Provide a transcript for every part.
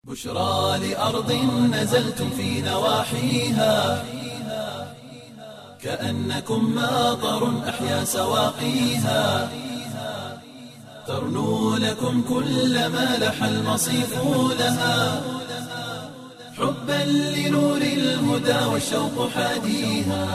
بشرى لأرض نزلتم في نواحيها كأنكم ماطر أحيا سواقيها ترنو لكم كل ما لح المصيف لها حبا لنور الهدى والشوق حاديها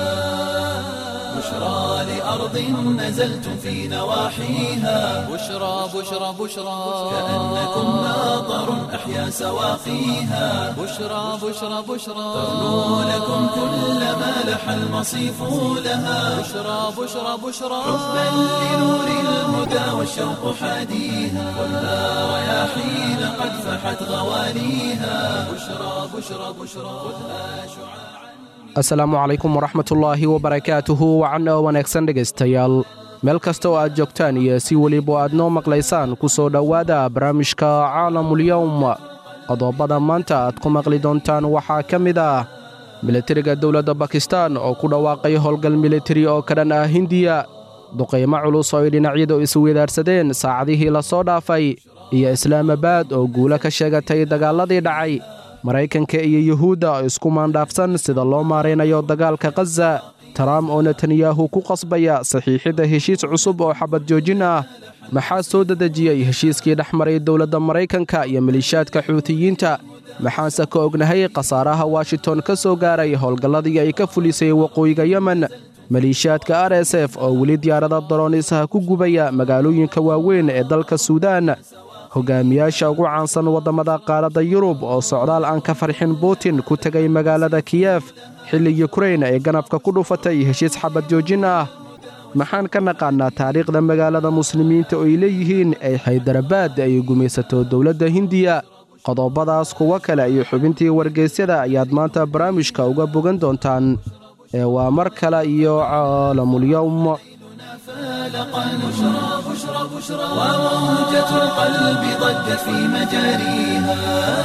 بشرى لأرض نزلتم في نواحيها بشرى بشرى بشرى كأنكم ماطر أحيا سواقيها بشرى بشرى بشرى ترنو لكم كل ما لح المصيف لها بشرى بشرى بشرى حبا لنور الهدى والشوق حاديها خذها رياحين قد فحت غواليها بشرى بشرى بشرى خذها شعاعا asalaamu calaykum waraxmatullaahi wabarakaatuhu wacan oo wanaagsan dhegaystayaal meel kasta oo aad joogtaan iyo si weliba aad noo maqlaysaan ku soo dhowaada barnaamijka caalamulyowm qodobada maanta aad ku maqli doontaan waxaa ka mid ah militariga dowladda bakistan oo ku dhawaaqay howlgal militari oo ka dhan ah hindiya duqaymo culus oo ay dhinacyadu isweydaarsadeen saacadihii la soo dhaafay iyo islaamabad oo guulo ka sheegatay dagaalladii dhacay maraykanka iyo yuhuudda oo isku maandhaafsan sida loo maaraynayo dagaalka khaza trump oo netanyahu ku qasbaya saxiixidda heshiis cusub oo xabad joojin ah maxaa soo dedejiyey heshiiskii dhex maray dowladda maraykanka iyo maliishaadka xuutiyiinta maxaanse ka ognahay khasaaraha washington ka soo gaaray howlgalladii ay ka fulisay waqooyiga yemen maliishaadka r s f oo weli diyaarada daronisaha ku gubaya magaalooyinka waaweyn ee dalka suudaan hogaamiyaasha ugu caansan waddammada qaaradda yurub oo socdaal aan ka farxin butin ku tegay magaalada kiyef xilli yukrain ay ganafka ku dhufatay heshiis xabad joojin ah maxaan ka naqaannaa taariikhda magaalada muslimiinta oo ay leeyihiin ay haydarabaad ay gumaysato dowladda hindiya qodobadaas kuwo kale iyo xubintii wargeysyada ayaad maanta barnaamijka uga bogan doontaan ee waa mar kale iyo caalamulyowm فالقا بشرى بشرى بشرى وموجة القلب ضجت في مجاريها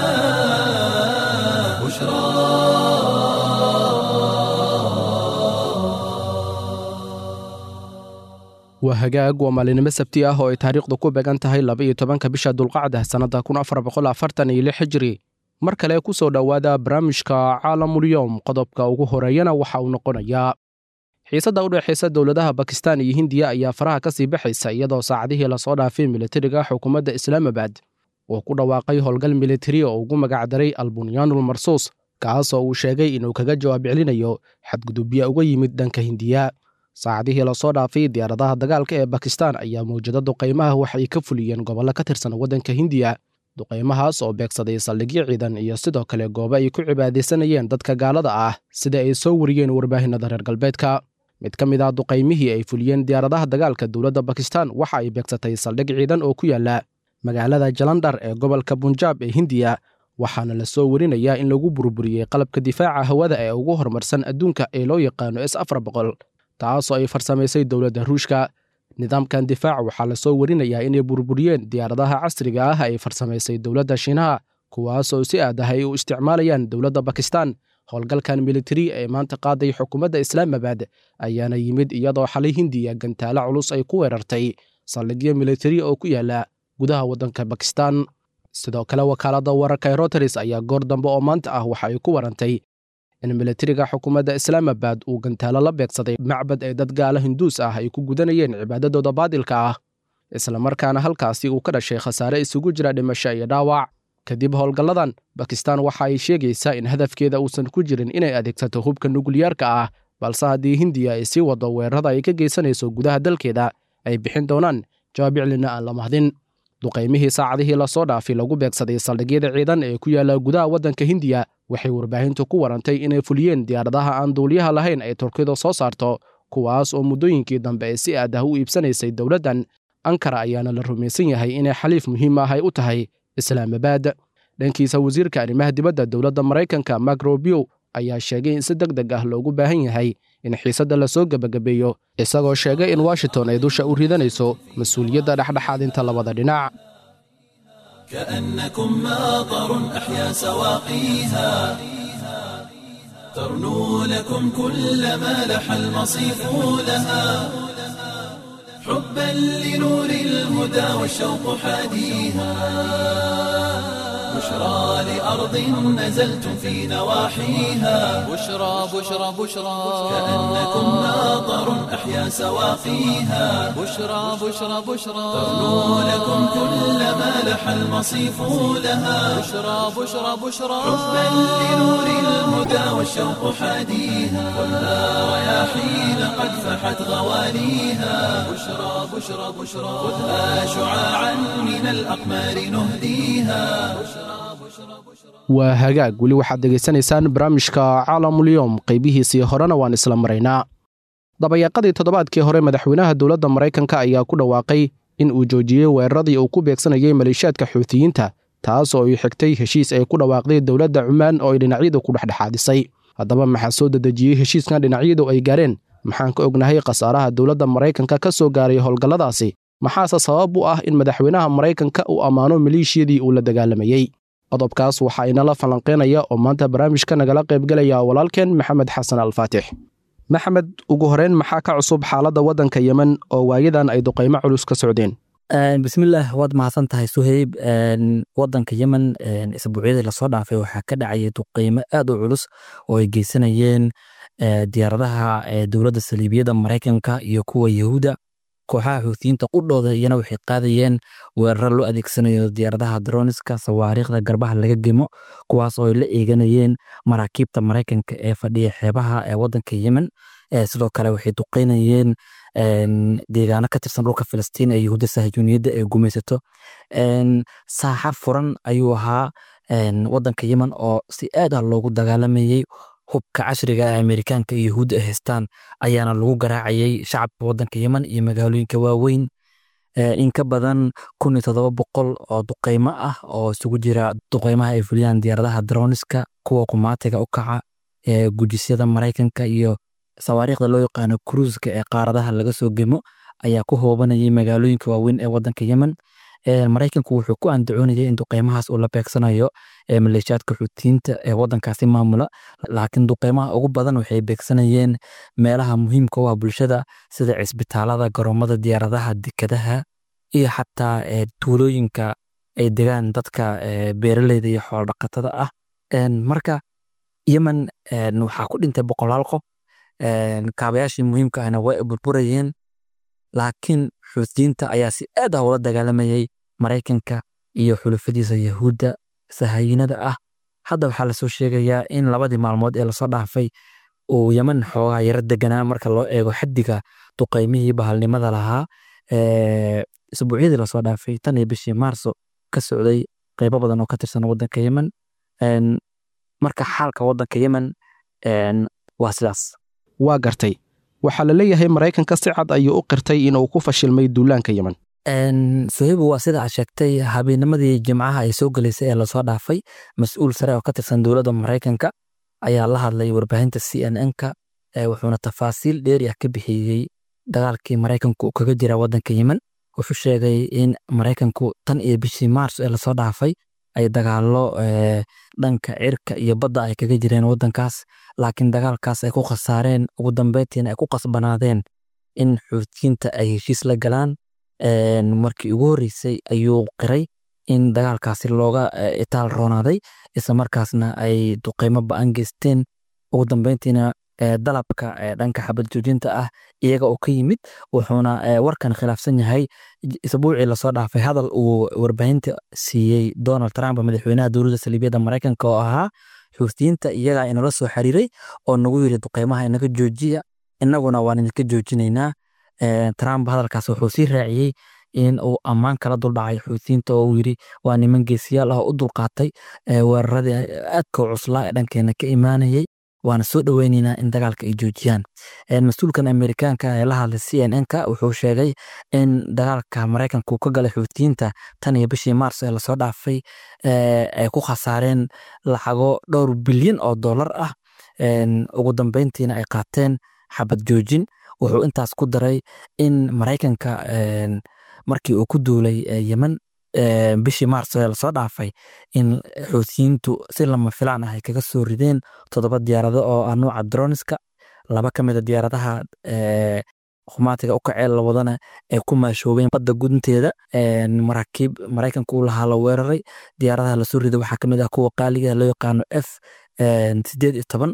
بشرى waa hagaag waa maalinimo sabti ah oo ay taariikhdu ku beegan tahay laba-iyo tobanka bisha dulqacda sannadda kun afar boqol afartan iyo lix hijri mar kale ku soo dhowaada barnaamijka caalamulyowm qodobka ugu horeeyana waxa uu noqonayaa xiisadda u dhexaysa dowladaha bakistan iyo hindiya ayaa faraha ka sii baxaysa iyadoo saacadihii lasoo dhaafay militariga xukuumadda islaamabad uu ku dhawaaqay howlgal militari oo ugu magacdaray albunyaanul marsuus kaas oo uu sheegay inuu kaga jawaab celinayo xadgudubya uga yimid dhanka hindiya saacadihii lasoo dhaafay diyaaradaha dagaalka ee bakistan ayaa mawjado duqaymaha wax ay ka fuliyeen gobollo ka tirsan waddanka hindiya duqaymahaas oo beegsaday saldhigyo ciidan iyo sidoo kale goobo ay ku cibaadaysanayeen dadka gaalada ah sida ay soo wariyeen warbaahinada reer galbeedka mid ka mid ah duqaymihii ay fuliyeen diyaaradaha dagaalka dowladda bakistan waxa ay beegsatay saldhig ciidan oo ku yaala magaalada jalandhar ee gobolka bunjaab ee hindiya waxaana la soo warinayaa in lagu burburiyey qalabka difaaca hawada ee ugu horumarsan adduunka ee loo yaqaano s afar boqol taasoo ay farsamaysay dowladda ruushka nidaamkan difaaca waxaa la soo warinayaa inay burburiyeen diyaaradaha casriga ah ay farsamaysay dowladda shiinaha kuwaasoo si aad ah ay u isticmaalayaan dowladda bakistan howlgalkan militari ee maanta qaaday xukuumadda islaamabad ayaana yimid iyadoo xalay hindiya gantaalo culus ay ku weerartay saldhigyo militari oo ku yaala gudaha waddanka bakistan sidoo kale wakaaladda wararka ee roteris ayaa goor dambe oo maanta ah waxa ay ku warantay in militariga xukuumadda islaamabad uu gantaalo la beegsaday macbad ee dad gaala hinduus ah ay ku gudanayeen cibaadadooda baadilka ah islamarkaana halkaasi uu ka dhashay khasaare isugu jira dhimasho iyo dhaawac kadib howlgalladan bakistan waxa ay sheegaysaa in hadafkeeda uusan ku jirin inay adeegsato hubka nukliyaarka ah balse haddii hindiya ay sii wado weerarada ay ka geysanayso gudaha dalkeeda ay bixin doonaan jawaabiclina aan la mahdin duqaymihii saacadihii lasoo dhaafay lagu beegsaday saldhigyada ciidan ee ku yaala gudaha waddanka hindiya waxay warbaahintu ku warantay inay fuliyeen diyaaradaha aan duuliyaha lahayn ay turkidu soo saarto kuwaas oo muddooyinkii dambe ee si aad ah u iibsanaysay dowladdan ankara ayaana la rumaysan yahay inay xaliif muhiim ah ay u tahay islaamabad dhankiisa wasiirka arrimaha dibadda dowladda maraykanka mak robio ayaa sheegay in si deg deg ah loogu baahan yahay in xiisadda lasoo gebagabeeyo isagoo sheegay in washington ay dusha u ridanayso mas-uuliyadda dhexdhexaadinta labada dhinac كأنكم ماطر أحيا سواقيها ترنو لكم كل ما لح المصيف لها حبا لنور الهدى والشوق حاديها بشرى لأرض نزلتم في نواحيها بشرى بشرى بشرى كأنكم ناظر أحيا سواقيها بشرى بشرى بشرى ترنو لكم كل ما لح المصيف لها بشرى بشرى بشرى حبا لنور الهدى والشوق حاديها خذها رياحين قد فحت غواليها بشرى بشرى بشرى خذها شعاعا من الأقمار نهديها waa hagaag weli waxaad dhegaysanaysaan barnaamijka caalamulyoom qaybihiisii horena waan isla maraynaa dabayaaqadii toddobaadkii hore madaxweynaha dowladda maraykanka ayaa ku dhawaaqay in uu joojiyey weeraradii uu ku beegsanayay maleeshiyaadka xuutiyiinta taas oo ay xigtay heshiis ay ku dhawaaqday dowladda cumaan oo ay dhinacyadu ku dhexdhexaadisay haddaba maxaa soo dedejiyey heshiiskan dhinacyadu ay gaareen maxaan ka ognahay khasaaraha dowladda maraykanka ka soo gaaray howlgalladaasi maxaase sabab u ah in madaxweynaha maraykanka uu ammaano maleeshiyadii uu la dagaalamayey qodobkaas waxaa inala falanqeynaya oo maanta barnaamijka nagala qaybgelaya walaalkeen maxamed xasan alfaatix maxamed ugu horeyn maxaa ka cusub xaaladda waddanka yemen oo waayadan ay duqaymo culus ka socdeen bismillaah waad mahadsan tahay suheyb wadanka yemen isbuucyadii lasoo dhaafay waxaa ka dhacayay duqeymo aad u culus oo ay geysanayeen diyaaradaha dowladda saliibiyadda maraykanka iyo kuwa yahuuda kooxaha xuutiyiinta qudhooda iyana waxay qaadayeen weeraro loo adeegsanayo diyaaradaha droniska sawaariikhda garbaha laga gemo kuwaas oo ay la eeganayeen maraakiibta maraykanka ee fadhiya xeebaha ee wadanka yemen sidoo kale waxay duqeynayeen deegaano ka tirsan dhulka filistiin ee yahuudda sahjuuniyadda ee gumaysato saaxa furan ayuu ahaa wadanka yemen oo si aad ah loogu dagaalamayey hubka casriga ee amerikaanka iyo yahuudda ay haystaan ayaana lagu garaacayay shacabka wadanka yemen iyo magaalooyinka waaweyn in ka badan kun iyo toddoba boqol oo duqeymo ah oo isugu jira duqeymaha ay fuliyaan diyaaradaha droniska kuwa kumaatiga u kaca ee gujisyada maraykanka iyo sawaariikhda loo yaqaano kruuska ee qaaradaha laga soo gemo ayaa ku hoobanayay magaalooyinka waaweyn ee wadanka yemen maraykanku wuxuu ku andacoonayay in duqeymahaas uu la beegsanayo maleeshiyaadka xuutiyiinta ee wadankaasi maamula laakiin duqeymaha ugu badan waxay beegsanayeen meelaha muhiimka u ah bulshada sida cisbitaalada garoomada diyaaradaha dekadaha iyo xataa tuulooyinka ay degaan dadka beeraleyda iyo xoolodhaqatada ah marka yemen waxaa ku dhintay boqolaal qof kaabayaashii muhiimka ahna waa burburayeen laakiin xuutiyiinta ayaa si aad ah ula dagaalamayay maraykanka iyo xulufadiisa yahuudda sahayinada ah hadda waxaa lasoo sheegayaa in labadii maalmood ee lasoo dhaafay uu yemen xoogaa yaro deganaa marka loo eego xaddiga duqeymihii bahalnimada lahaa isbuucyadii lasoo dhaafay tan iyo bishii maarso ka socday qeybo badan oo ka tirsan wadanka yemen marka xaalka wadanka yemen waa sidaas waa gartay waxaa la leeyahay maraykanka si cad ayuu u qirtay in uu ku fashilmay duulaanka yemen sohibu waa sida aad sheegtay habeennimadii jimcaha ay soo gelaysay ee lasoo dhaafay mas-uul sare oo ka tirsan dowladda maraykanka ayaa la hadlay warbaahinta c n n-ka wuxuuna tafaasiil dheeri ah ka bixiyey dagaalkii maraykanku uu kaga jira wadanka yemen wuxuu sheegay in maraykanku tan iyo bishii maarso ee lasoo dhaafay ay dagaalo dhanka cirka iyo badda ay kaga jireen wadankaas laakiin dagaalkaas ay ku khasaareen ugu dambeyntiina ay ku qasbanaadeen in xuutiyiinta ay heshiis la galaan markii ugu horreysay ayuu qiray in dagaalkaasi looga itaal roonaaday isla markaasna ay duqeymo ba-an geysteen ugu dambeyntiina dalabka dhanka xabad joojinta ah iyaga oo ka yimid wuxuuna warkan khilaafsan yahay isbuucii lasoo dhaafay hadal uu warbaahinta siiyey donald trump madaxweynaha dowladda saliibiyadda maraykanka oo ahaa xuutiyiinta iyagaa inala soo xiriiray oo nagu yiri duqeymaha inaga joojiya inaguna waan idinka joojinaynaa trump hadalkaas wuxuu sii raaciyey in uu ammaan kala duldhacay xuutiyiinta oo uu yiri waa niman geesiyaal ah oo u dulqaatay weeraradii aadka cuslaa ee dhankeena ka imaanayay waana soo dhoweyneynaa in dagaalka ay joojiyaan mas-uulkan amerikaanka ee la hadlay c n n-ka wuxuu sheegay in dagaalka maraykanka uu ka galay xuutiyiinta tan iyo bishii maarso ee lasoo dhaafay ay ku khasaareen lacago dhowr bilyan oo dollar ah ugu dambeyntiina ay qaateen xabad joojin wuxuu intaas ku daray in maraykanka markii uu ku duulay yemen bishii maarso ee lasoo dhaafay in xuutiyiintu si lama filaan ah ay kaga soo rideen toddoba diyaarado oo ah nuuca droniska laba ka mid a diyaaradaha khumaatiga u kaceel lawadana ay ku maashoobeen badda gunteeda maraakiib maraykanka uu lahaa la weeraray diyaaradaha lasoo riday waxaa kamid ah kuwa qaaliga loo yaqaano f sideed iyo toban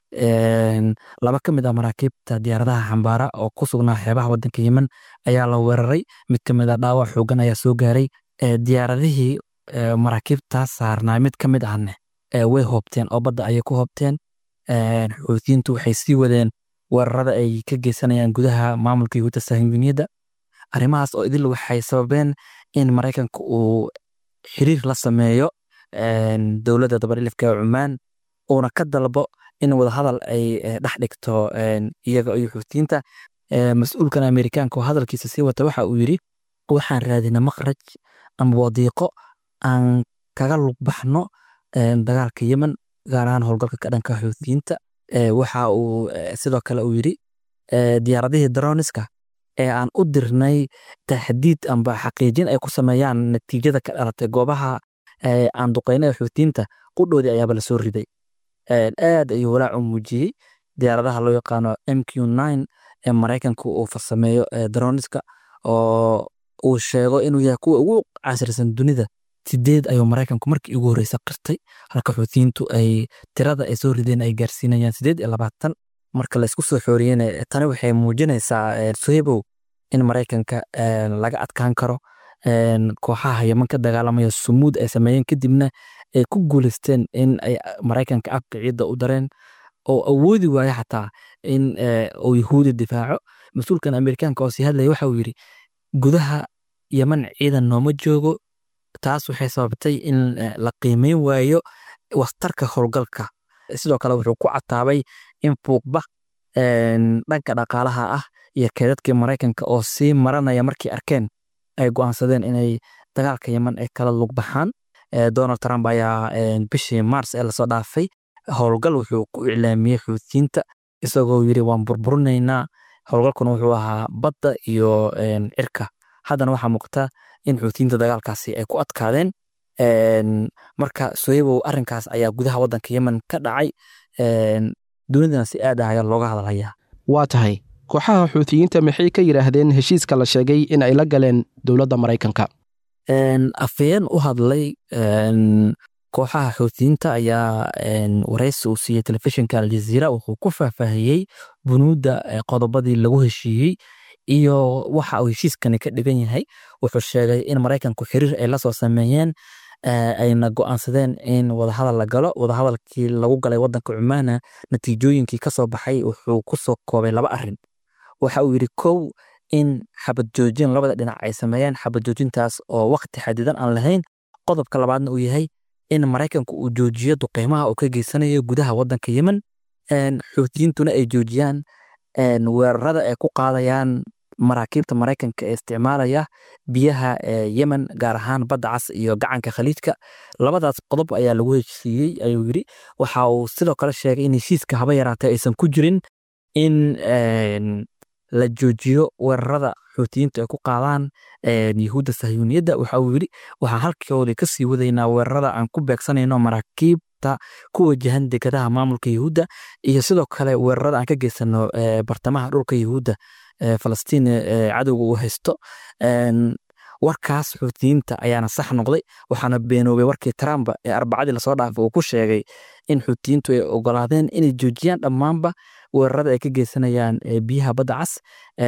laba ka mid ah maraakiibta diyaaradaha xambaara oo ku sugnaa xeebaha wadanka yemen ayaa la weeraray mid ka mid ah dhaawac xoogan ayaa soo gaaray diyaaradihii maraakiibtaas saarnaa mid ka mid ahne way hoobteen oo badda ayay ku hoobteen xuutiyiintu waxay sii wadeen weerarada ay ka geysanayaan gudaha maamulka yahuudda sahiyuuniyadda arrimahaas oo idil waxay sababeen in maraykanka uu xiriir la sameeyo dowladda dabarilifka ee cumaan uuna ka dalbo in wadahadal ay dhex dhigto iyaga iyo xuutiyiinta mas-uulkan amerikaanka oo hadalkiisa sii wata waxa uu yidhi waxaan raadina makhraj ama wadiiqo aan kaga lugbaxno dagaalka yemen gaar ahaan howlgalka ka dhanka xuutiyiinta waxa uu sidoo kale uu yidhi diyaaradihii daroniska ee aan u dirnay taxdiid amba xaqiijin ay ku sameeyaan natiijada ka dhalatay goobaha aan duqeyna ee xuutiyiinta qudhoodii ayaaba lasoo riday aad ayuu walaac u muujiyey diyaaradaha loo yaqaano m q nine ee maraykanka uu farsameeyo daroniska oo uu sheego inuu yahay kuwa ugu casrisan dunida sideed ayuu maraykanku markii ugu horreysa qirtay halka xuutiyiintu ay tirada ay soo rideen ay gaarsiinayaan sideed iyo labaatan marka laysku soo xooriyena tani waxay muujinaysaa sohebow in maraykanka laga adkaan karo kooxaha yeman ka dagaalamaya sumuud ay sameeyeen kadibna ay ku guuleysteen in ay maraykanka afka ciidda u dareen oo awoodi waayo xataa in uu yahuudi difaaco mas-uulkan amerikaanka oo sii hadlaya waxa uu yidhi gudaha yeman ciidan nooma joogo taas waxay sababtay in la qiimeyn waayo wastarka howlgalka sidoo kale wuxuu ku cataabay in fuuqba dhanka dhaqaalaha ah iyo keedadkii maraykanka oo sii maranaya markay arkeen ay go'aansadeen inay dagaalka yeman ay kala lugbaxaan donald trump ayaa bishii mars ee lasoo dhaafay howlgal wuxuu ku iclaamiyey xuutiyiinta isagoo yidhi waan burburinaynaa howlgalkuna wuxuu ahaa badda iyo cirka haddana waxaa muuqata in xuutiyiinta dagaalkaasi ay ku adkaadeen marka soyebow arrinkaas ayaa gudaha waddanka yemen ka dhacay dunidana si aad ah ayaa looga hadalhayaa waa tahay kooxaha xuutiyiinta maxay ka yidhaahdeen heshiiska la sheegay in ay la galeen dowladda maraykanka afayeen u hadlay kooxaha xuutiyiinta ayaa wareysi uu siiyey telefishinka aljaziira wuxuu ku faahfaahiyey bunuudda qodobadii lagu heshiiyey iyo waxa uu heshiiskani ka dhigan yahay wuxuu sheegay in maraykanku xiriir ay la soo sameeyeen ayna go'aansadeen in wadahadal la galo wadahadalkii lagu galay waddanka cumaana natiijooyinkii ka soo baxay wuxuu ku soo koobay laba arrin waxa uu yidhi kow in xabad joojin labada dhinac ay sameeyeen xabad joojintaas oo waqti xadidan aan lahayn qodobka labaadna uu yahay in maraykanku uu joojiyo duqeymaha uu ka geysanayo gudaha waddanka yemen xuutiyiintuna ay joojiyaan weerarada ay ku qaadayaan maraakiibta maraykanka ee isticmaalaya biyaha yemen gaar ahaan badda cas iyo gacanka khaliijka labadaas qodob ayaa lagu heshiiyey ayuu yidhi waxa uu sidoo kale sheegay in heshiiska haba yaraatee aysan ku jirin in la joojiyo weerarada xuutiyiintu ay ku qaadaan yahuudda sahyuuniyadda waxa uu yidhi waxaan halkoodii ka sii wadaynaa weerarada aan ku beegsanayno maraakiibta ku wajahan degadaha maamulka yahuudda iyo sidoo kale weerarada aan ka geysano bartamaha dhulka yahuudda falastiin cadowga uu haysto warkaas xuutiyiinta ayaana sax noqday waxaana beenoobay warkii trump ee arbacadii lasoo dhaafay uu ku sheegay in xuutiyiintu ay ogolaadeen inay joojiyaan dhammaanba weerarada ay ka geysanayaan biyaha badda cas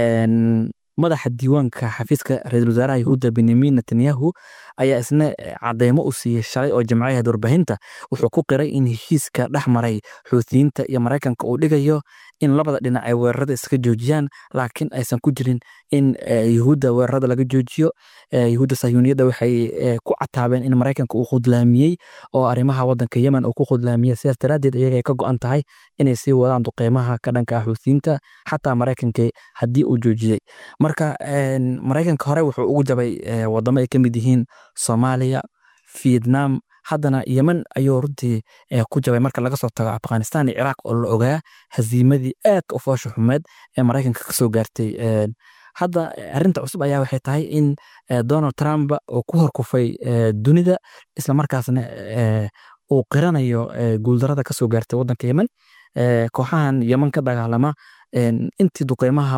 madaxa diiwaanka xafiiska ra-iisul wasaaraha yahuudda benyamin netanyahu ayaa isna cadeymo u siiyey shalay oo jamcayaheed warbaahinta wuxuu ku qiray in heshiiska dhex maray xuutiyiinta iyo maraykanka uu dhigayo in labada dhinac ay weerarada iska joojiyaan laakiin aysan ku jirin in yahuudda weerarada laga joojiyo yahuudda sahyuuniyadda waxay ku cataabeen in maraykanka uu khudlaamiyey oo arrimaha waddanka yemen uu ku khudlaamiyey sidaas daraaddeed iyagay ka go'an tahay inay sii wadaan duqeymaha ka dhanka ah xuutiyiinta xataa maraykanka haddii uu joojiyey marka maraykanka hore wuxuu ugu jabay wadamo ay ka mid yihiin soomaaliya vietnam haddana yemen ayuu runtii ku jabay marka laga soo tago afghanistan iyo ciraaq oo la ogaa haziimadii aadka u foosha xumeed ee maraykanka ka soo gaartay hadda arrinta cusub ayaa waxay tahay in donald trump uu ku horkufay dunida islamarkaasna uu qiranayo guuldarada ka soo gaartay waddanka yemen kooxahan yemen ka dagaalama intii duqeymaha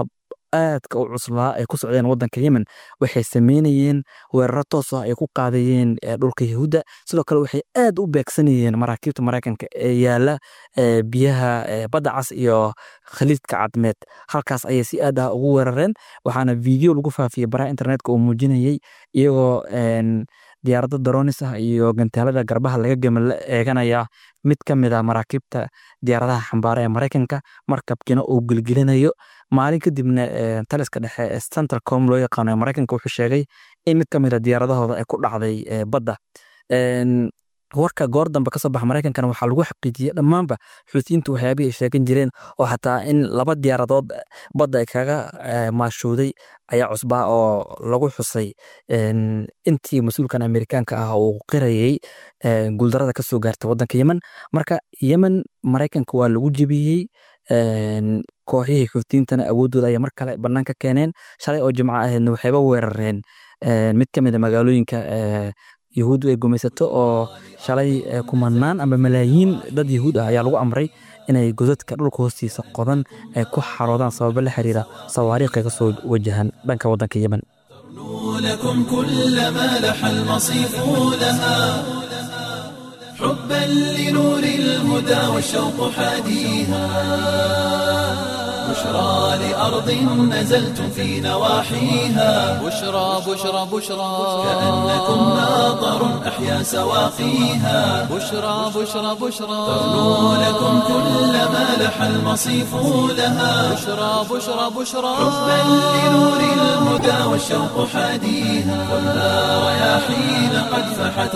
aadka u cuslaa ay ku socdeen wadanka yemen waxay sameynayeen weeraro toos ah ay ku qaadayeen dhulka yahuudda sidoo kale waxay aad u beegsanayeen maraakiibta maraykanka ee yaala biyaha badda cas iyo khaliidka cadmeed halkaas ayay si aad ah ugu weerareen waxaana video lagu faafiyey baraha internetka oo muujinayay iyagoo diyaarado daronis ah iyo gantaalada garbaha laga gema la eeganaya mid ka mid a maraakiibta diyaaradaha xambaara ee maraykanka markabkiina uu gelgelinayo maalin kadibna taliska dhexe ee centralcom loo yaqaano ee maraykanka wuxuu sheegay in mid ka mid a diyaaradahooda ay ku dhacday badda warka goor dambe kasoo baxa maraykankana waxaa lagu xaqiijiyey dhammaanba xuutiyiintu waxyaabihii ay sheegan jireen oo xataa in laba diyaaradood badda ay kaga maashooday ayaa cusbaa oo lagu xusay intii mas-uulkan amerikaanka ah uu qirayay guuldarada kasoo gaartay wadanka yemen marka yemen maraykanka waa lagu jebiyey kooxihii xuutiyiintana awooddooda ayay mar kale banaanka keeneen shalay oo jimco ahaydna waxayba weerareen mid ka mid a magaalooyinka yahuuddu ay gumaysato oo shalay kumanaan ama malaayiin dad yahuud ah ayaa lagu amray inay godadka dhulka hoostiisa qodan ay ku xaroodaan sababo la xiriira sawaariiqay ka soo wajahan dhanka waddanka yemen لكم كل ما لح المصيف لها حبا لنور الهدى والشوق حاديها بشرى لأرض نزلتم في نواحيها بشرى بشرى بشرى كأنكم ناظر أحيا سواقيها بشرى بشرى بشرى تغنو لكم كل ما لح المصيف لها بشرى بشرى بشرى حبا لنور الهدى والشوق حاديها خذها رياحين قد فحت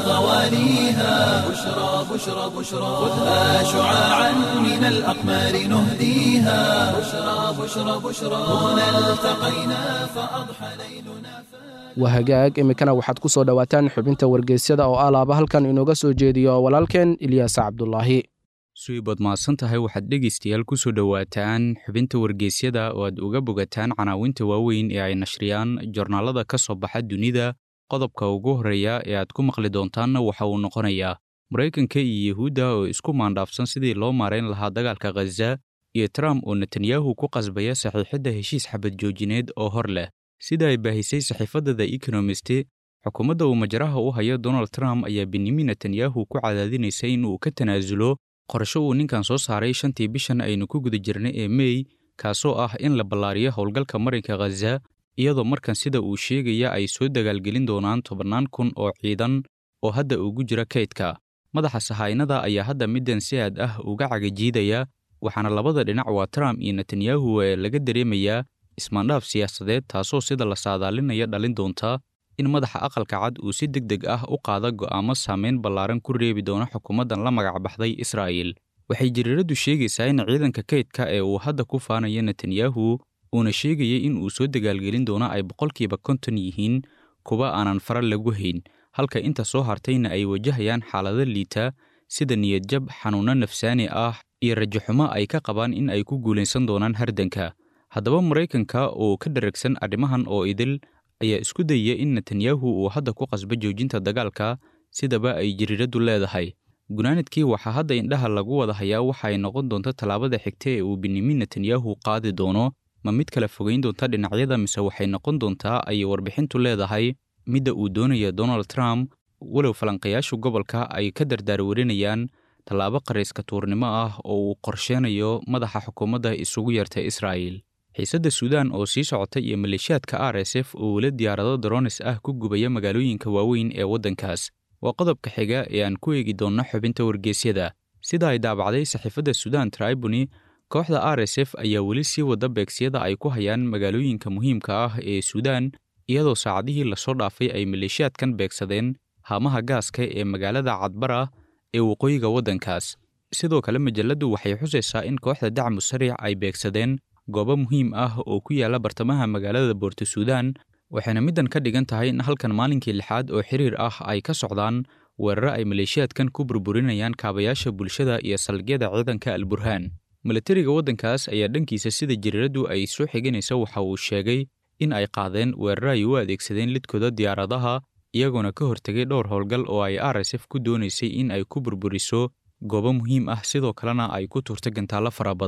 غواليها بشرى بشرى بشرى خذها شعاعا من الأقمار نهديها بشرى بشرى بشرى هنا التقينا فأضحى ليلنا waa hagaag iminkana waxaad ku soo dhowaataan xubinta wargeysyada oo alaaba halkan inooga soo jeediyo walaalkeen ilyaas cabdulaahi suibaad mahadsan tahay waxaad dhegaystayaal ku soo dhowaataan xubinta wargeysyada oo aad uga bogataan canaawinta waaweyn ee ay nashriyaan jornaalada ka soo baxa dunida qodobka ugu horreeya ee aad ku maqli doontaanna waxa uu noqonayaa maraykanka iyo yuhuudda oo isku maandhaafsan sidii loo maarayn lahaa dagaalka khaza iyo trump oo netanyahu ku qasbaya saxiixidda heshiis xabad joojineed oo hor leh sida ay baahisay saxiifadda the economist xukuumadda uu majaraha u hayo donald trump ayaa benyamin netanyahu ku cadaadinaysa in uu ka tanaasulo qorsho uu ninkan soo saaray shantii bishan aynu ku guda jirnay ee mey kaasoo ah in la ballaariyo howlgalka marinka khaza iyadoo markan sida uu sheegaya ay soo dagaalgelin doonaan tobannaan kun oo ciidan oo hadda ugu jira kaydka madaxa sahaynada ayaa hadda middan si aad ah uga cagajiidaya waxaana labada dhinac waa trump iyo netanyahu ee laga dareemayaa ismaandhaaf siyaasadeed taasoo sida la saadaalinaya dhalin doonta in madaxa aqalka cad uu si deg deg ah u qaada go'aamo saameyn ballaaran ku reebi doona xukuumaddan la magac baxday israa'iil waxay jariiraddu sheegaysaa in ciidanka kaydka ee uu hadda ku faanaya netanyahu uuna sheegayay in uu soo dagaalgelin doono ay boqolkiiba konton yihiin kuwa aanan fara lagu hayn halka inta soo hartayna ay wajahayaan xaalado liita sida niyadjab xanuunno nafsaani ah iyo rajaxumo ay ka qabaan in ay ku guulaysan doonaan hardanka haddaba maraykanka oo ka dharagsan arrimahan oo idil ayaa isku dayaya in netanyahu uu hadda ku qasbo joojinta dagaalka sidaba ay jariiraddu leedahay gunaanadkii waxaa hadda indhaha lagu wada hayaa waxa ay noqon doonta tallaabada xigta ee uu benyamin netanyahu qaadi doono ma mid kala fogayn doonta dhinacyada mise waxay noqon doontaa ayay warbixintu leedahay midda uu doonaya donald trump walow falanqayaashu gobolka ay ka dardaarwarinayaan tallaabo qarayska tuurnimo ah oo uu qorsheenayo madaxa xukuumadda isugu yeertay israa'iil xiisadda suudaan oo sii socota iyo maleeshiyaadka r s f oo weli diyaarado dronis ah ku gubaya magaalooyinka waaweyn ee waddankaas waa qodobka xiga ee aan ku eegi doonno xubinta wargeysyada sida ay daabacday saxiifadda suudaan tribuni kooxda r s f ayaa weli sii wada beegsiyada ay ku hayaan magaalooyinka muhiimka ah ee suudaan iyadoo saacadihii lasoo dhaafay ay maleeshiyaadkan beegsadeen haamaha gaaska ee magaalada cadbara ee waqooyiga waddankaas sidoo kale majalladdu waxay xusaysaa in kooxda dacmu sariic ay beegsadeen goobo muhiim ah oo ku yaalla bartamaha magaalada boorto suudaan waxayna middan ka dhigan tahay in halkan maalinkii lixaad oo xiriir ah ay ka socdaan weeraro ay maleeshiyaadkan ku burburinayaan kaabayaasha bulshada iyo saldhigyada ciidanka alburhaan milatariga waddankaas ayaa dhankiisa sida jariiraddu ay soo xiganaysa waxa uu sheegay in ay qaadeen weeraro ay u adeegsadeen lidkooda diyaaradaha iyagoona ka hortegay dhowr howlgal oo ay r s f ku doonaysay in ay ku burburiso goobo muhiim ah sidoo kalena ay ku turta gantaallo fara badan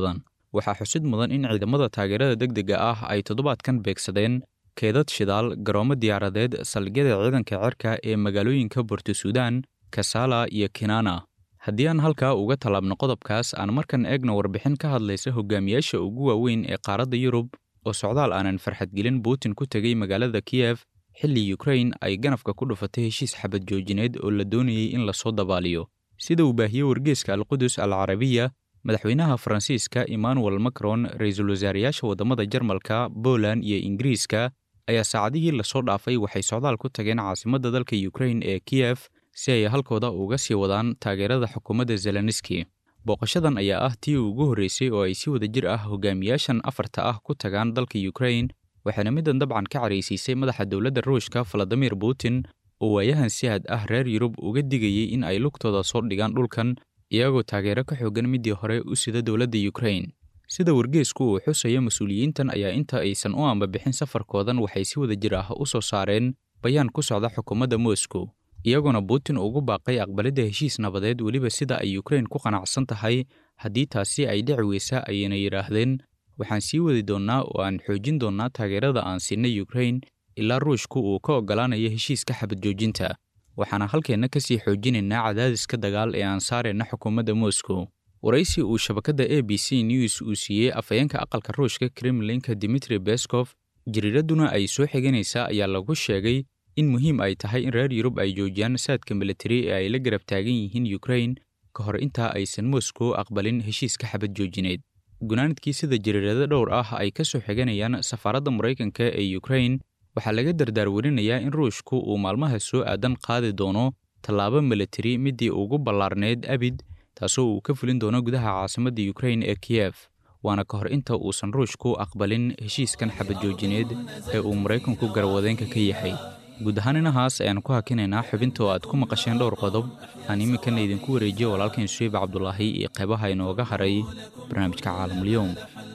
waxaa xusid mudan in ciidamada taageerada degdega ah ay toddobaadkan beegsadeen keedad shidaal garoomo diyaaradeed saldhigyada ciidanka cirka ee magaalooyinka borto suudaan kasala iyo kinana haddii aan halkaa uga tallaabno qodobkaas aan markan eegno warbixin ka hadlaysa hogaamiyaasha ugu waaweyn ee qaaradda yurub oo socdaal aanan farxadgelin putin ku tegey magaalada kiyef xilli yukrain ay ganafka ku dhufatay heshiis xabad joojineed oo la doonayey in lasoo dabaaliyo sida uu baahiyey wargeeska alqudus al carabiya madaxweynaha faransiiska emmanuel macron ra-iisul wasaarayaasha waddamada jarmalka poland iyo ingiriiska ayaa saacadihii lasoo dhaafay waxay socdaal ku tageen caasimadda dalka yukrain ee kiyef si ay halkooda uga sii wadaan taageerada xukuumadda zelenski booqashadan ayaa ah tii ugu horreysay oo ay si wada jir ah hogaamiyaashan afarta ah ku tagaan dalka yukrain waxaana middan dabcan ka caraysiisay madaxa dowladda ruushka valadimir putin oo waayahan si had ah reer yurub uga digayey in ay lugtooda soo dhigaan dhulkan iyagoo taageero ka xoogan midii hore u sida dowladda yukrain sida wargeesku uu xusayo mas-uuliyiintan ayaa inta aysan u ambabixin safarkoodan waxay si wada jir ah u soo saareen bayaan ku socda xukuumadda moscow iyagoona putin ugu baaqay aqbalidda heshiis nabadeed weliba sida ay yukrain ku qanacsan tahay haddii taasi ay dhici weysa ayayna yidhaahdeen waxaan sii wadi doonnaa oo aan xoojin doonnaa taageerada aan siinay yukrain ilaa ruushku uu ka oggolaanayo heshiiska xabad joojinta waxaana halkeenna ka sii xoojinaynaa cadaadiska dagaal ee aan saarayna xukuumadda moscow waraysi uu shabakadda a b c news uu siiyey afhayeenka aqalka ruushka kremlinka dimitri beskov jariiradduna ay soo xiganaysaa ayaa lagu sheegay in muhiim ay tahay in reer yurub ay joojiyaan saadka militari ee ay la garab taagan yihiin yukrain ka hor intaa aysan moscow aqbalin heshiiska xabad joojineed gunaanadkii sida jariirado dhowr ah ay ka soo xiganayaan safaaradda maraykanka ee yukrain waxaa laga dardaarwarinayaa in ruushku uu maalmaha soo aadan qaadi doono tallaabo militari middii ugu ballaarneyd abid taasoo uu ka fulin doono gudaha caasimadda yukrain ee kiyef waana ka hor inta uusan ruushku aqbalin heshiiskan xabad joojineed ee uu maraykanku garwadeenka ka yahay guud ahaan inahaas ayaan ku hakinaynaa xubinta oo aad ku maqasheen dhowr qodob aan iminkana idinku wareejiyo walaalkan suweyb cabdulaahi iyo qaybaha inooga haray barnaamijka caalamulyoom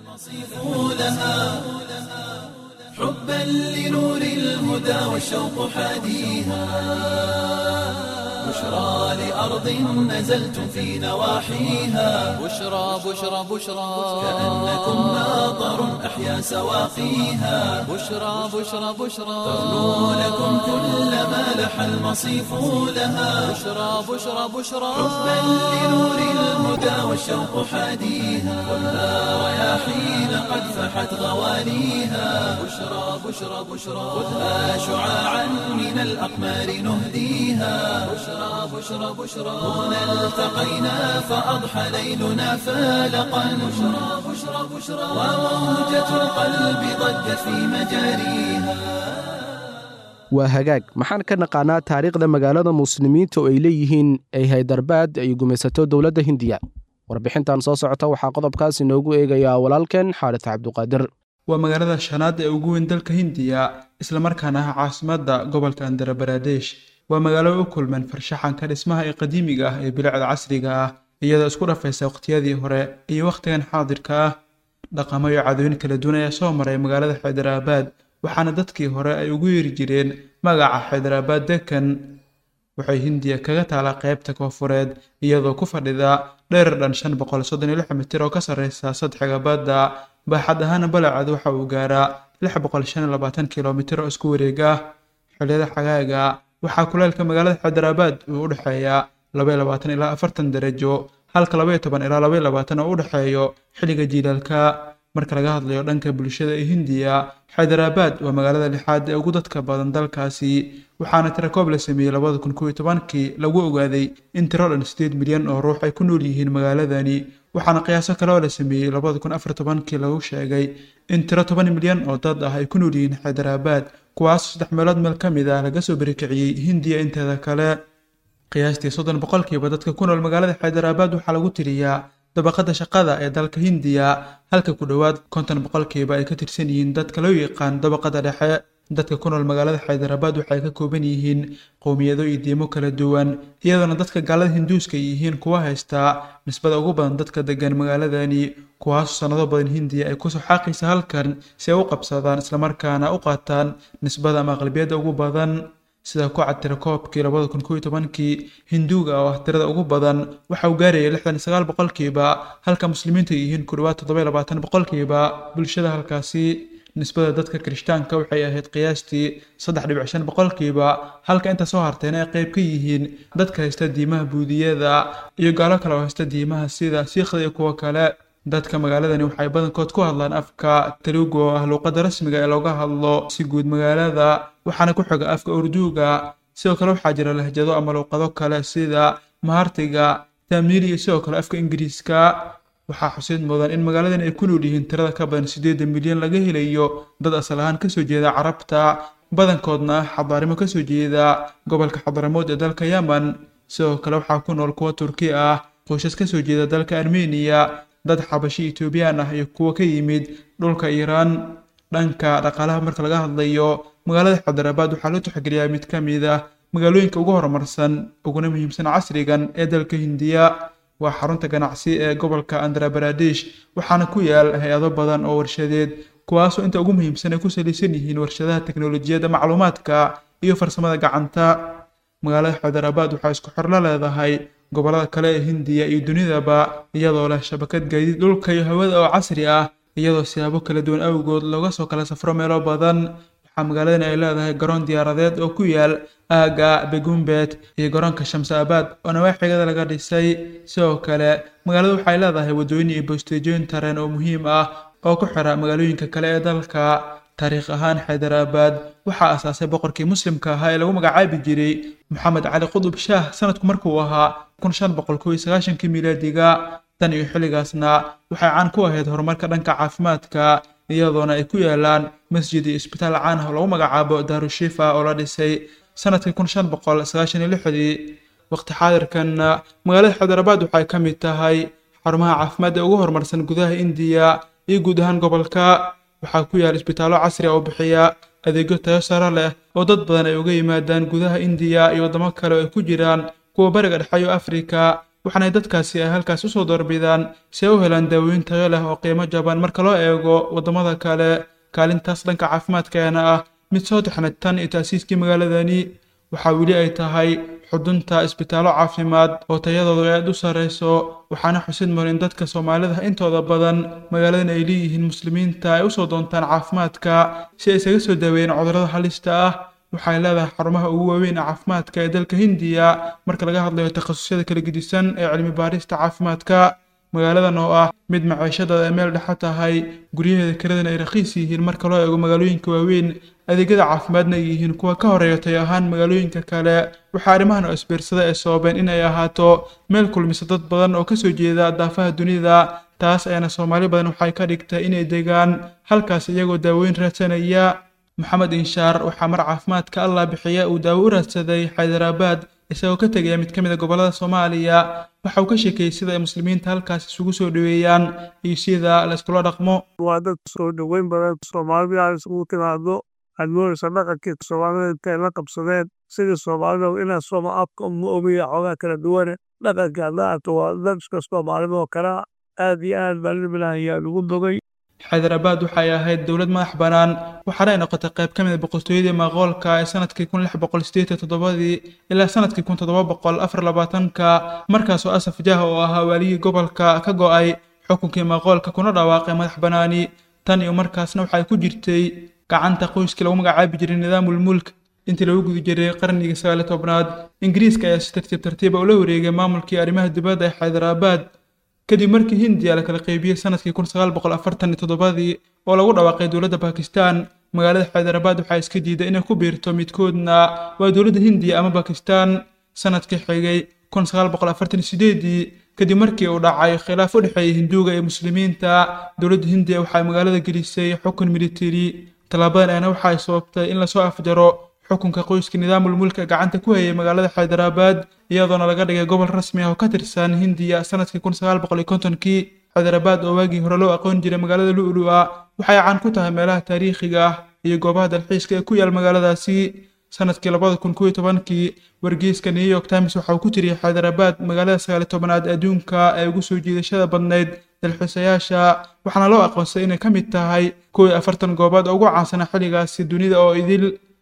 حبا لنور الهدى والشوق حاديها بشرى لأرض نزلتم في نواحيها بشرى بشرى بشرى كأنكم ناظر أحيا سواقيها بشرى بشرى بشرى تغنو لكم كل ما لح المصيف لها بشرى بشرى بشرى حبا لنور الهدى والشوق حاديها خذها رياحين قد فحت غواليها بشرى بشرى بشرى خذها شعاعا من الأقمار نهديها بشرى بشرى بشرى هنا التقينا فأضحى ليلنا فالقا بشرى بشرى بشرى وموجة القلب ضجت في مجاريها waa hagaag maxaan ka naqaanaa taariikhda magaalada muslimiinta oo ay leeyihiin ay haydarbaad ay gumaysato dowladda hindiya warbixintan soo socota waxaa qodobkaas inoogu eegayaa walaalkeen xaaris cabduqaadir waa magaalada shanaad ee ugu weyn dalka hindiya islamarkaana ah caasimadda gobolka andhra baradesh waa magaalo u kulmeen farshaxanka dhismaha ee qadiimiga ah ee bilicda casriga ah iyadoo isku dhafaysa waqtiyadii hore iyo wakhtigan xaadirka ah dhaqamo iyo cadooyin kala duwan ayaa soo maray magaalada xaydaraabaad waxaana dadkii hore ay ugu yeeri jireen magaca xaydaraabaad dekan waxay hindiya kaga taalaa qaybta koofureed iyadoo ku fadhida dherer dhan shan boqol soddon iyo lix mitir oo ka sarreysa sadxiga badda baaxad ahaana balacad waxa uu gaaraa lix boqol shan iyo labaatan kilomitir oo isku wareeg ah xilliyada xagaaga waxaa kuleelka magaalada xaydaraabaad uu u dhexeeyaa laba iyo labaatan ilaa afartan darajo halka laba iyo toban ilaa laba iyo labaatan oo u dhexeeyo xilliga jiilaalka marka laga hadlayo dhanka bulshada ee hindiya xaydaraabaad waa magaalada lixaad ee ugu dadka badan dalkaasi waxaana tirakoob la sameeyey labada kun kow iyo tobankii lagu ogaaday in tiro dhan sideed milyan oo ruux ay ku nool yihiin magaaladani waxaana qiyaaso kale oo la sameeyey labada kun afar tobankii lagu sheegay in tiro toban milyan oo dad ah ay ku nool yihiin xaydaraabaad kuwaas saddex meelood meel ka mid ah laga soo berikiciyey hindiya inteeda kale qiyaastii soddon boqolkiiba dadka ku nool magaalada xaydaraabaad waxaa lagu tiriyaa dabaqada shaqada ee dalka hindiya halka ku dhowaad konton boqolkiiba ay ka tirsan yihiin dadka loo yaqaan dabaqada dhexe dadka ku nool magaalada xaydaraabaad waxay ka kooban yihiin qowmiyado iyo diimo kala duwan iyadoona dadka gaalada hinduuska ay yihiin kuwa haystaa nisbada ugu badan dadka degan magaaladani kuwaasoo sannado badan hindiya ay kusoo xaaqaysa halkan si ay u qabsadaan islamarkaana u qaataan nisbada ama aqlabiyadda ugu badan sida ku cad tirakoobkii labada kun kow iyo tobankii hinduuga oo ah tirada ugu badan waxa uu gaarayay lixdan iyo sagaal boqolkiiba halka muslimiinta yihiin ku dhawaad toddoba iyo labaatan boqolkiiba bulshada halkaasi nisbada dadka kirishtaanka waxay ahayd qiyaastii saddex dhibic shan boqolkiiba halka inta soo hartayna ay qayb ka yihiin dadka haysta diimaha buudiyada iyo gaalo kale oo haysta diimaha sida siikhda iyo kuwo kale dadka magaaladani waxay badankood ku hadlaan afka telugu oo ah luuqadda rasmiga ee looga hadlo si guud magaalada waxaana ku xiga afka urduuga sidoo kale waxaa jira lahjado ama luuqado kale sida mahartiga taamiili iyo sidoo kale afka ingiriiska waxaa xusid mudan in magaaladan ay ku nool yihiin tirada ka badan siddeedan milyan laga helayo dad asal ahaan kasoo jeeda carabta badankoodna ah xadaarimo kasoo jeeda gobolka xadaramood ee dalka yemen sidoo kale waxaa ku nool kuwa turki ah qoysas kasoo jeeda dalka armeniya dad xabashi etoobiyaan ah iyo kuwa ka yimid dhulka iiraan dhanka dhaqaalaha marka laga hadlayo magaalada xadaraabaad waxaa loo tixgeliyaa mid ka mid ah magaalooyinka ugu horumarsan uguna muhiimsan casrigan ee dalka hindiya waa xarunta ganacsi ee gobolka andhra baradesh waxaana ku yaal hay-ado badan oo warshadeed kuwaasoo inta ugu muhiimsan ay ku salaysan yihiin warshadaha teknolojiyadda macluumaadka iyo farsamada gacanta magaalada xadaraabaad waxaa isku xor la leedahay gobollada kale ee hindiya iyo dunidaba iyadoo leh shabakad gaadiid dhulka iyo hawada oo casri ah iyadoo siyaabo kala duwan awgood looga soo kala safro meelo badan waxaa magaaladan ay leedahay garoon diyaaradeed oo ku yaal aaga begumbet iyo garoonka shamsaabaad oo nawaaxigada laga dhisay sidoo kale magaaladu waxay leedahay waddooyin iyo bosteejooyin tareen oo muhiim ah oo ku xira magaalooyinka kale ee dalka taariikh ahaan xaydaraabad waxaa asaasay boqorkii muslimka ahaa ee lagu magacaabi jiray maxamed cali qudub shaah sanadku markuu ahaa kun shan boqol kow iyo sagaashankii miilaadiga tan iyo xilligaasna waxay caan ku ahayd horumarka dhanka caafimaadka iyadoona ay ku yaalaan masjid iyo isbitaal caan ah oo lagu magacaabo daarushifa oo la dhisay sanadkii kun shan boqol sagaashan iyo lixdii waqti xaadirkanna magaalada xaydaraabad waxay ka mid tahay xarumaha caafimaad ee ugu horumarsan gudaha indiya iyo guud ahaan gobolka waxaa ku yaal isbitaallo casri ah oo bixiya adeegyo tayo sare leh oo dad badan ay uga yimaadaan gudaha indiya iyo waddamo kale oo ay ku jiraan kuwa bariga dhexe iyo afrika waxaana dadkaasi ay halkaas usoo doorbidaan si ay u helaan daawooyin tayo leh oo qiimo jaban marka loo eego waddamada kale kaalintaas dhanka caafimaadkeena ah mid soo taxnay tan iyo taasiiskii magaaladani waxaa weli ay tahay xudunta isbitaallo caafimaad oo tayadoodu aad u sarreyso waxaana xusid mudan in dadka soomaalida intooda badan magaaladan ay leeyihiin muslimiinta ay usoo doontaan caafimaadka si ay isaga soo daaweeyeen cudurrada halista ah waxay leedahay xarumaha ugu waaweyn ee caafimaadka ee dalka hindiya marka laga hadlayo takhasusyada kala gedisan ee cilmi baarista caafimaadka magaaladan oo ah mid maciishadooda ay meel dhexe tahay guryaheeda kaladan ay rakhiis yihiin marka loo eego magaalooyinka waaweyn adeegyada caafimaadna ay yihiin kuwa ka horeeya tay ahaan magaalooyinka kale waxaa arrimahan oo isbiirsada ay sababeen in ay ahaato meel kulmisa dad badan oo kasoo jeeda daafaha dunida taas ayaana soomaali badan waxay ka dhigtay inay degaan halkaas iyagoo daawooyin raadsanaya maxamed inshaar waxaa mar caafimaadka allah bixiya uu daawo u raadsaday xaydaraabad isagoo ka tegaya mid ka mid a gobollada soomaaliya waxa uu ka sheekeeyey sida ay muslimiinta halkaas isugu soo dhoweeyaan iyo sida la iskula dhaqmo waa dad soo dhoweyn badan soomaalida ay isugu timaado admoonaysa dhaqankii soomaalida intay la qabsadeen sidii soomaalida inaa sooma afka uma ogiya xoogaa kala duwane dhaqanka hadda arto waa dadka soomaalida oo kale aad iyo aad baa libilah ayaa lagu dogay xaydaraabad waxay ahayd dowlad madax bannaan waxaana ay noqotay qayb ka mid a boqortooyadii maqoolka ee sanadkii kun lix boqol sideetan toddobadii ilaa sanadkii kun toddoba boqol afar labaatanka markaasoo asaf jah oo ahaa waaligii gobolka ka go'ay xukunkii maqoolka kuna dhawaaqay madax bannaani tan iyo markaasna waxay ku jirtay gacanta qoyskii lagu magacaabi jiray nidaamul mulk intii lagu guda jiray qarnigii sagaali tobnaad ingiriiska ayaa si tartiib tartiiba ula wareegay maamulkii arrimaha dibadda ee xaydaraabad kadib markii hindiya la kala qaybiyey sanadkii kun sagaal boqol afartan iyo toddobadii oo lagu dhawaaqay dowladda bakistan magaalada xaydaraabad waxaa iska diiday inay ku biirto midkoodna waa dowladda hindiya ama bakistan sanadkii xigay kun sagaal boqol afartan iyo sideedii kadib markii uu dhacay khilaaf u dhexeeyay hinduuga iyo muslimiinta dowladda hindiya waxay magaalada gelisay xukun militari tallaabadan ayna waxay sababtay in lasoo afjaro xukunka qoyska nidaamul mulka gacanta ku hayay magaalada xaydaraabad iyadoona laga dhigay gobol rasmi ah oo ka tirsan hindiya sanadkii kun sagaal boqol iyo kontonkii xaydaraabad oo waagii hore loo aqoon jiray magaalada lu'lu'a waxay caan ku tahay meelaha taariikhiga ah iyo goobaha dalxiiska ee ku yaal magaaladaasi sanadkii labada kun kow iyo tobankii wargeyska new york times waxa uu ku tiriyey xaydaraabad magaalada sagaali tobanaad adduunka ee ugu soo jiidashada badnayd dalxiisayaasha waxaana loo aqoonsaday inay ka mid tahay kow iyo afartan goobood oo ugu caansana xilligaasi dunida oo idil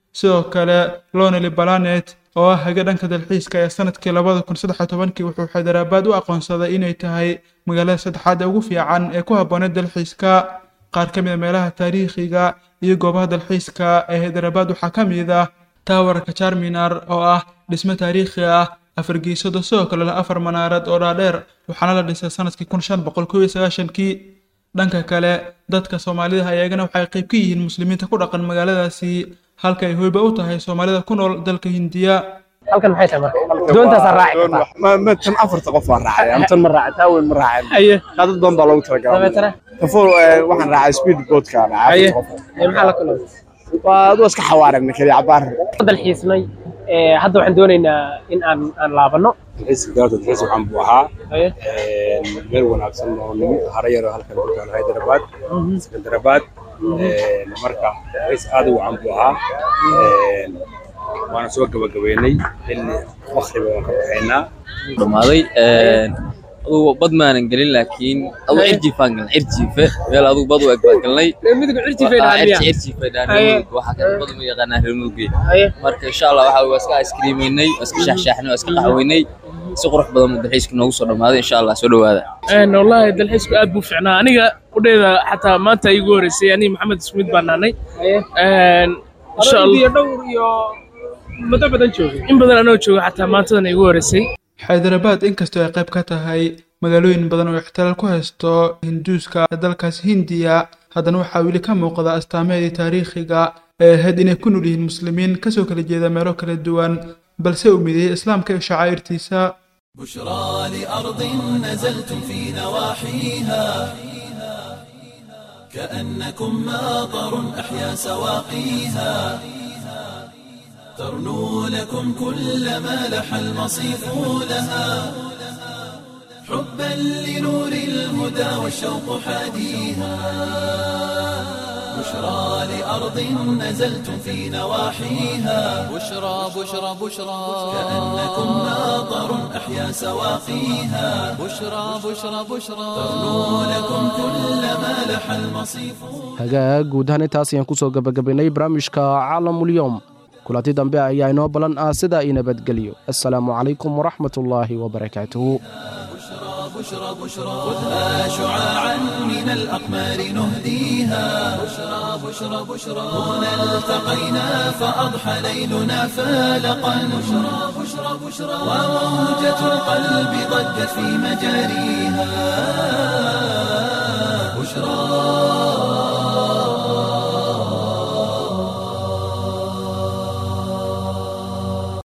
sidoo kale lonely balanet oo ah haga dhanka dalxiiska ee sanadkii labada kun saddex iyo tobankii wuxuu xaydaraabaad u aqoonsaday inay tahay magaalada saddexaad ee ugu fiican ee ku habbooneed dalxiiska qaar ka mid a meelaha taariikhiga iyo goobaha dalxiiska ee hyderabad waxaa ka mid ah taawarka charminar oo ah dhismo taariikhi ah afar geesooda sidoo kale leh afar manaarad oo dhaadheer waxaana la dhisay sanadkii kun shan boqol kow iyo sagaashankii dhanka kale dadka soomaalida ayagana waxay qayb ka yihiin muslimiinta ku dhaqan magaaladaasi halka ay hoyba u tahay soomaalida ku nool dalka hindiya halkan maxay tahay marka doontaasaa raaci kartaa ma tan afarta qof waan raacay ama tan ma raacay taa weyn ma raacay aye dad badan baa loogu talagalay dabeetana tafur waxaan raacay speed boatka raacay aye afarta qof ee maxaa la kulmay waa adoo iska xawaaragna kaliya cabaar dalxiisnay ee hadda waxaan doonaynaa in aan aan laabanno dalxiiska galabta dalxiis waxaan buu ahaa aye meel wanaagsan oo nimi hara yar oo halkan ku taalo hyderabad sekandarabaad marka dalxiis aad u wacan buu ahaa waana soo gabagabeynay xilli wakriba waan ka baxaynaa dhamaaday adugu bad maanan gelin laakiin adugu cirjiifaan galnay cirjiife meel adugu bad u eg baan galnay midigu cirjifay dhaaniya cirjiifay Aye. dhaanimudug waxaa kale bad uma yaqaanaa reer mudugge aye marka insha allah waxa waa iska iskriimeynay waa iska shaxshaaxnay waa iska qaxweynay si qurux badan buu dalxiiska noogu soo dhamaaday insha allah soo dhowaada een wallaahi dalxiisku aad buu fiicnaa aniga udheeda xataa maanta igu horeysay aniga maxamed ismid baan nahnay aye een insha hore allah iyo dhowr iyo muddo badan joogay in badan anoo jooga xataa maantadan igu horeysay xaydarabad inkastoo ay qayb ka tahay magaalooyin badan oo ixtiraal ku haysto hinduuska ee dalkaasi hindiya haddana waxaa weli ka muuqda astaamaheedii taariikhiga ee ahayd inay ku nool yihiin muslimiin kasoo kala jeeda meelo kala duwan balse uu mideeyey islaamka iyo shacaa'irtiisa بشرى لأرض نزلتم في نواحيها كأنكم ماطر أحيا سواقيها ترنو لكم كل ما لح المصيف لها حبا لنور الهدى والشوق حاديها بشرى لأرض نزلتم في نواحيها بشرى بشرى بشرى كأنكم ماطر أحيا سواقيها بشرى بشرى بشرى ترنو لكم كل ما لح المصيف hagaag guud ahaan intaas ayaan kusoo gabagabaynay barnaamijka caalamulyoom kulanti dambe ayaa inoo balan ah sida i nabadgelyo assalaamu calaykum waraxmatullaahi wabarakaatuhu بشرى بشرى خذها شعاعا من الأقمار نهديها بشرى بشرى بشرى هنا التقينا فأضحى ليلنا فالقا بشرى بشرى بشرى وموجة القلب ضجت في مجاريها